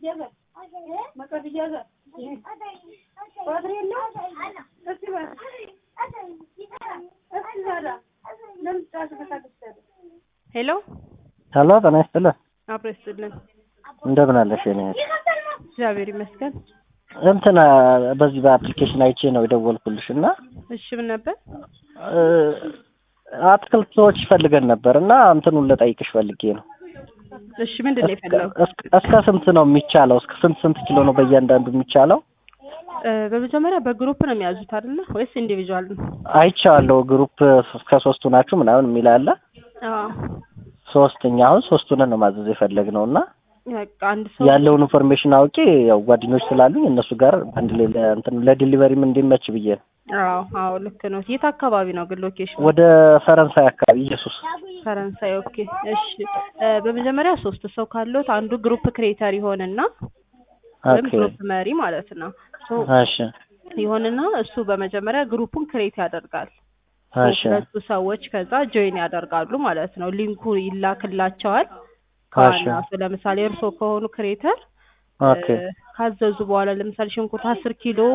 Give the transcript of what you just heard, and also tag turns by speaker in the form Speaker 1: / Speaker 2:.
Speaker 1: ሄሎ
Speaker 2: ሄሎ ጤና ይስጥልን።
Speaker 1: አብሮ ይስጥልን።
Speaker 2: እንደምን አለሽ? የኔ እህት?
Speaker 1: እግዚአብሔር ይመስገን።
Speaker 2: እንትን በዚህ በአፕሊኬሽን አይቼ ነው የደወልኩልሽ እና
Speaker 1: እሺ ምን ነበር?
Speaker 2: እ፣ አትክልቶች ፈልገን ነበር እና እንትኑን ልጠይቅሽ ፈልጌ ነው።
Speaker 1: እሺ ምንድን ነው የፈለጉ?
Speaker 2: እስከ- እስከ ስንት ነው የሚቻለው? እስከ ስንት ስንት ኪሎ ነው በእያንዳንዱ የሚቻለው?
Speaker 1: እ፣ በመጀመሪያ በግሩፕ ነው የሚያዙት አይደለ ወይስ ኢንዲቪጁዋል ነው?
Speaker 2: አይቼዋለሁ። ግሩፕ እስከ ሶስቱ ናችሁ ምናምን የሚል አለ።
Speaker 1: አዎ
Speaker 2: ሶስተኛ አሁን ሶስቱን ነው ማዘዝ የፈለግነው እና
Speaker 1: በቃ አንድ ሰው
Speaker 2: ያለውን ኢንፎርሜሽን አውቄ ያው ጓደኞች ስላሉኝ እነሱ ጋር አንድ ላይ ለእንትን ለዲሊቨሪም እንዲመች ብዬ ነው።
Speaker 1: አዎ አዎ ልክ ነው። የት አካባቢ ነው ግን ሎኬሽን?
Speaker 2: ወደ ፈረንሳይ አካባቢ ኢየሱስ
Speaker 1: ፈረንሳይ። ኦኬ እሺ። እ፣ በመጀመሪያ ሶስት ሰው ካሉት አንዱ ግሩፕ ክሬተር ይሆንና ወይም
Speaker 2: ኦኬ
Speaker 1: ግሩፕ መሪ ማለት ነው ሶ
Speaker 2: እሺ
Speaker 1: ይሆንና እሱ በመጀመሪያ ግሩፑን ክሬት ያደርጋል።
Speaker 2: እሺ
Speaker 1: ሁለቱ ሰዎች ከዛ ጆይን ያደርጋሉ ማለት ነው። ሊንኩ ይላክላቸዋል
Speaker 2: እሺ
Speaker 1: ከዋና ሰው ለምሳሌ እርሶ ከሆኑ ክሬተር
Speaker 2: ኦኬ
Speaker 1: ካዘዙ በኋላ ለምሳሌ ሽንኩርት አስር ኪሎ